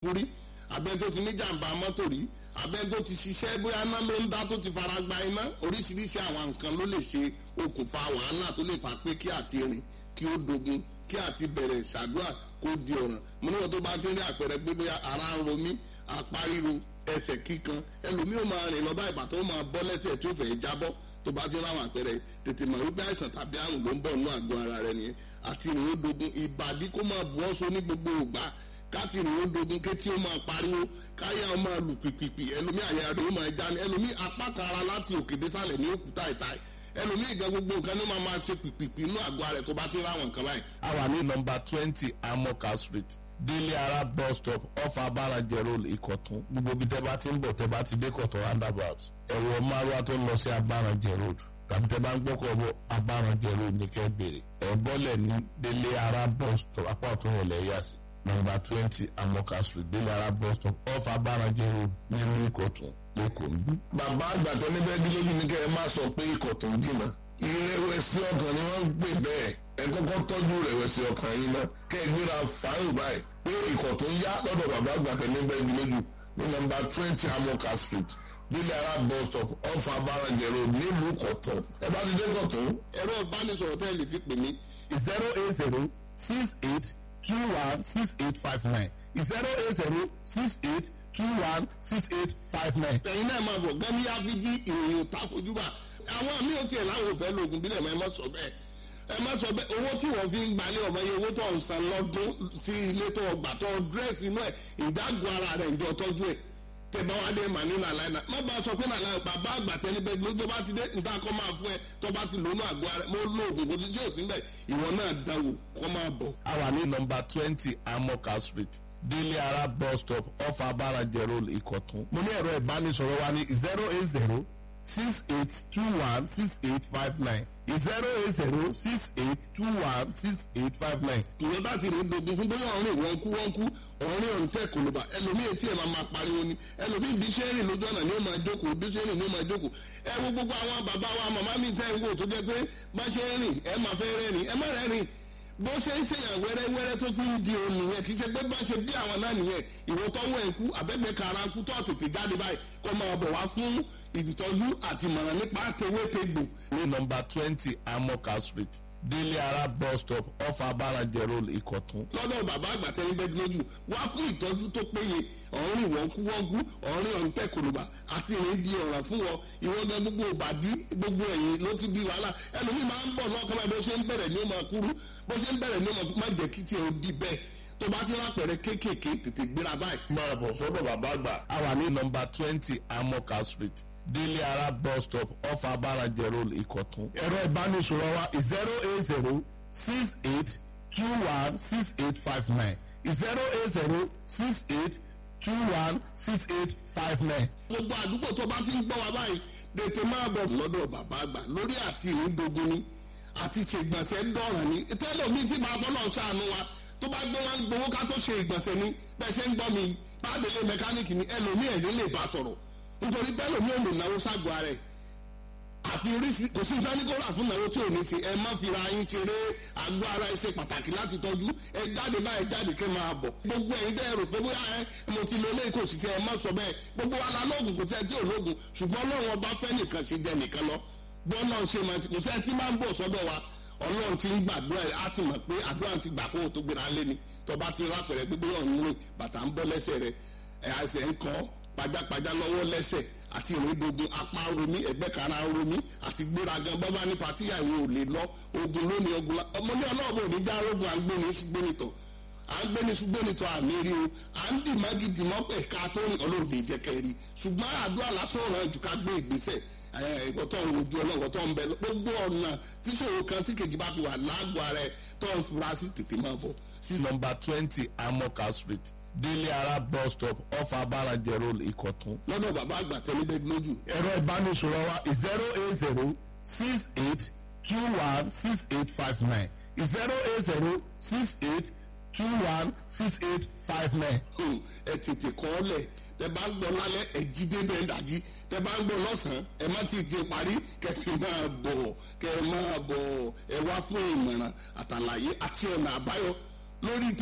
rí abẹ́ni tó ti ní jàǹbá mọ́tò rí abẹ́ni tó ti ṣiṣẹ́ bóyá iná ló ń dá tó ti fara gba iná oríṣiríṣi àwọn nǹkan ló lè ṣe okùnfà wàhálà tó lè fà pé kí àti rìn kí ó dogun kí àti bẹ̀rẹ̀ ṣàdúrà kó di ọ̀ràn mo níwọ̀n tó bá ti rí àpẹẹrẹ pé bóyá ara ń ro mí apá ríro ẹsẹ̀ kíkan ẹlòmíì ó máa rìn lọ bá ìbàtọ́ ó máa bọ́ lẹ́sẹ̀ tí ó fẹ́ jábọ́ tó bá ti ráwọn àpẹẹrẹ tètè mọ̀ wípé àìsàn tàbí àrùn ló ń bọ̀ nínú àgọ́ ara rẹ nìyẹn àti ìrìn ó dogun ìbàdí kó máa bu ọ́sọ ní gbogbo ògbà káti ìrìn ó dogun kétí ó máa pariwo káyà ó máa lù pìpìpì ẹlòmíì àyà rẹ̀ ó máa já ní ẹlòmíì apá kan ara láti òkè désàlẹ̀ ní òkúta ìta ẹlòmíì gan gbogbo nǹkan ní máa máa ṣe pìpìpì inú àgọ́ rẹ̀ tó bá ti ráwọn nǹkan báyìí. a wà ní nọmba twenty amoka street délé ara bus stop off abáranjẹ road ìkọ̀tún gbogbo ibi tẹ́ bá ti ń bọ̀ tẹ́ bá ti dé kọ̀tún roundabout ẹ̀wọ̀ márùwá tó ń lọ sí abáranjẹ road tàbí tẹ́ bá ń gbọ́kọ̀ bọ̀ abáranjẹ road ní kẹ́ bèrè ẹ̀ bọ́lẹ̀ ní délé ara bus stop apá ọ̀tún ìrọ̀lẹ́ yà sí nọmba twenty amoka street délé ara bus stop off abáranjẹ road nílùú ìkọ̀tún lẹ́kọ̀ọ́ ń bí. bàbá àgbàtọ́ níbẹ̀ bí lójú ní kẹ́ ẹ má sọ pé ikọ̀ tó ń jìnnà ìrẹ̀wẹ̀sì ọkàn ni wọ́n ń pè bẹ́ẹ̀ ẹ kọ́kọ́ tọ́jú ìrẹ̀wẹ̀sì ọkàn yín náà kẹ́ ẹ gbéra fáyọ̀ báyìí pé ikọ̀ tó ń yá lọ́dọ̀ bàbá àgbàtọ́ níbẹ̀ bí lójú ní nọmba twenty amoka street bílẹ̀ ara bus stop ọ̀fà abárànjẹ road nílùú kọ̀tún ẹ bá ti dé kọ̀tún. ẹ̀rọ ìbánisọ̀rọ̀ tẹ́ ẹ lè fi pè mí zero eight zero six eight two one six eight five nine zero eight zero six eight two one six eight five nine. ẹ̀yin náà máa bọ̀ gẹ́mí áfíjí ìròyìn òtá fojúbà àwọn àmì ò tiẹ̀ láwọn òfẹ́ lóògùn bílẹ̀ mọ́ ẹ má sọ bẹ́ẹ̀ ẹ má sọ bẹ́ẹ̀ owó tí wọ́n fi ń gbalẹ̀ ọmọ yẹn owó tó ń san lọ́dún sí ilé tó ọgbà tó dírẹ́sì inú ẹ̀ ìdágùn ara rẹ̀ ìjọ tọ́jú ẹ̀ tẹ̀bá wa dé màá ní nàlá iná má bá a sọ pé nàlá bàbá àgbà tẹni bẹ́ẹ̀ lójó bá ti dé nta kọ́ máa fún ẹ tó bá ti lónú àgọ́ ara mo lóògùn kò sí tí ò sí bẹ́ẹ̀ ìwọ náà dánwò kọ́ máa bọ̀. a wà ní nọmba twenty amoka street délé ara bus stop off abáranjẹ road ìkọ̀tún. mo ní ẹ̀rọ ìbánisọ̀rọ̀ wa ní zero eight zero six eight two one six eight five nine zero eight zero six eight two one six eight five nine. ìwé bá ti rìn dogun fún bóyá ọ̀rìn wọn kú wọn kú ọ̀rìn ọ̀hún tẹ̀ kòlóbà ẹlòmíì etí ẹ̀ máa máa pariwo ni ẹlòmíì bí ṣe ń rìn lójú ọ̀nà ni ó máa jókòó bí ṣe ń rìn ni ó máa jókòó ẹ wo gbogbo àwọn bàbá wa màmá mi tẹ́ ń wò tó jẹ́ pé bá ṣe ń rìn ẹ máa fẹ́ rẹ́rìn ẹ má rẹ́rìn bó ṣe ń ṣèyàn wẹ́rẹ́wẹ́rẹ́ tó fi ń di òun nìyẹn kì í ṣe pé bá ṣe bí àwọn náà nìyẹn ìwọ tọ́wọ́ ẹ̀ kú àbẹ́gbẹ́ kara kú tó tètè jáde báyìí kó máa bọ̀ wá fún ìtọ́jú àti ìmọ̀ràn nípa tewétegbò ní nọmba twenty amoka street délé ara bus stop off abáranjẹ road ìkọ̀tún. lọ́dọ̀ bàbá àgbà tẹ́lẹ̀ bẹ́ẹ̀ lójú wá fún ìtọ́jú tó péye ọ̀rìn wọ́nkúwọ́nkú ọ̀rìn ọ̀ǹtẹ̀ kòlùbà àti ìrìn di ọ̀ràn fún wọn ìwọ́gán gbogbo ìbàdí gbogbo ẹ̀yìn ló ti di wàhálà ẹlòmíì máa ń bọ̀ lọ́kàn báyìí bó ṣe ń bẹ̀rẹ̀ ní ó máa kúrú bó ṣe ń bẹ̀rẹ̀ ní ó máa má jẹ́ kí tiẹ̀ ó di bẹ́ẹ̀ tó bá ti lápẹ̀rẹ̀ kéékèèké tètè gbéra báyìí. máa bọ̀ sọ́dọ̀ bàbá àgbà. a wà ní nọmba twenty amoka street délé ara bus stop off abáranjẹ road ìkọ̀tún. ẹ̀rọ ìbánisọ̀rọ̀ wa zero eight zero six eight two one six eight five nine zero eight zero six eight two one six eight five nine. gbogbo àdúgbò tó bá ti ń gbọ́ wa báyìí tètè máa bọ̀ lọ́dọ̀ bàbá àgbà lórí àti ìrìndogun ni àti ṣègbọ̀nsẹ̀ dọ̀ràn ni tẹ́lẹ̀ mi tí bàbá náà ṣàánú wa tó bá gbé wọn gbowó ká tó ṣe ìgbọ̀nsẹ̀ ni bẹ́ẹ̀ ṣe ń gbọ́ mi pàdélé mẹkáníìkì ni ẹlòmíì ẹ̀rín lè bá sọ̀rọ̀ nítorí bẹ́ẹ̀ lòmíì ò lè náwó ságọ́ ara ẹ̀ àfi oríṣi kò sí ìdánikọ́ra fún ìnáwó tí ò ní ṣe ẹ má fi ra yín ṣeré àgọ́ ara ẹ ṣe pàtàkì láti tọ́jú ẹ jáde báyìí jáde kẹ́ máa bọ̀ gbogbo ẹ̀yin dẹ́ rò pé bóyá ẹ mo ti lo eléyìí kò sì ṣe ẹ má sọ bẹ́ẹ̀ gbogbo wa la lóògùn kò sí ẹ tí ò lóògùn ṣùgbọ́n ọlọ́run ọba fẹ́ nìkan ṣe jẹ nìkan lọ bọ́ọ̀lù ṣe máa ti kò sí ẹ tí máa ń bọ̀ sọ́dọ̀ wa ọlọ́run ti ń gbàdúrà á ti mọ̀ pé àdúrà ti gbà kó o tó gbéra lé ni tọba ti rápẹ̀rẹ̀ gbégbé ọ̀hún rìn bàtà ń bọ́ lẹ́sẹ̀ rẹ̀ ẹ̀ àṣẹ ń kọ́ pajápajá lọ́wọ́ lẹ́sẹ̀ àti ìrìndogun apá romi ẹgbẹ́ kara romi àti gbéragan bọ́bá ní patíyà ìwé ò lè lọ ogun lónìí ogun la ọmọ ní ọlọ́ọ̀bù òní já rogun à ń gbé ní ṣùgbọ́nìtọ̀ à ń gbé ní ṣùgbọ́nìtọ̀ àmì rí o à ń dì mági dì mọ́ pẹ̀ ká tó ní ọlọ́ọ̀dẹ ìjẹ́kẹ́ rí ṣùgbọ́n àdúrà lásán ọ̀ràn jù ká gbé ìgbésẹ̀ ìwọ tó ń wojú ọlọ́wọ́ tó ń bẹ gbogbo ọ̀nà tíṣòro kan sí kejì bá fi wà lágọ̀ọ́ rẹ tó ń fura sí tètè máa bọ̀ sí nọmba twenty amoka street délé ara bus stop off abáranjẹ road ìkọ̀tún. lọ́dọ̀ bàbá àgbà tẹ́lẹ̀ bẹ́ẹ̀ lójú ẹ̀rọ ìbánisọ̀rọ̀ wa zero eight zero six eight two one six eight five nine zero eight zero six eight two one six eight five nine. Hmm, ẹ tètè kọ́ ọ lẹ̀ tẹ bá ń gbọ́ lálẹ́ ẹ jí débẹ̀ ń dàjí tẹ bá ń gbọ́ lọ́sàn-án ẹ má ti di parí kẹfì máa bọ̀ kẹ máa bọ̀ ẹ wá fún ìmọ̀ràn àtàlàyé àti ọ̀nà àbáyọ lórí tẹ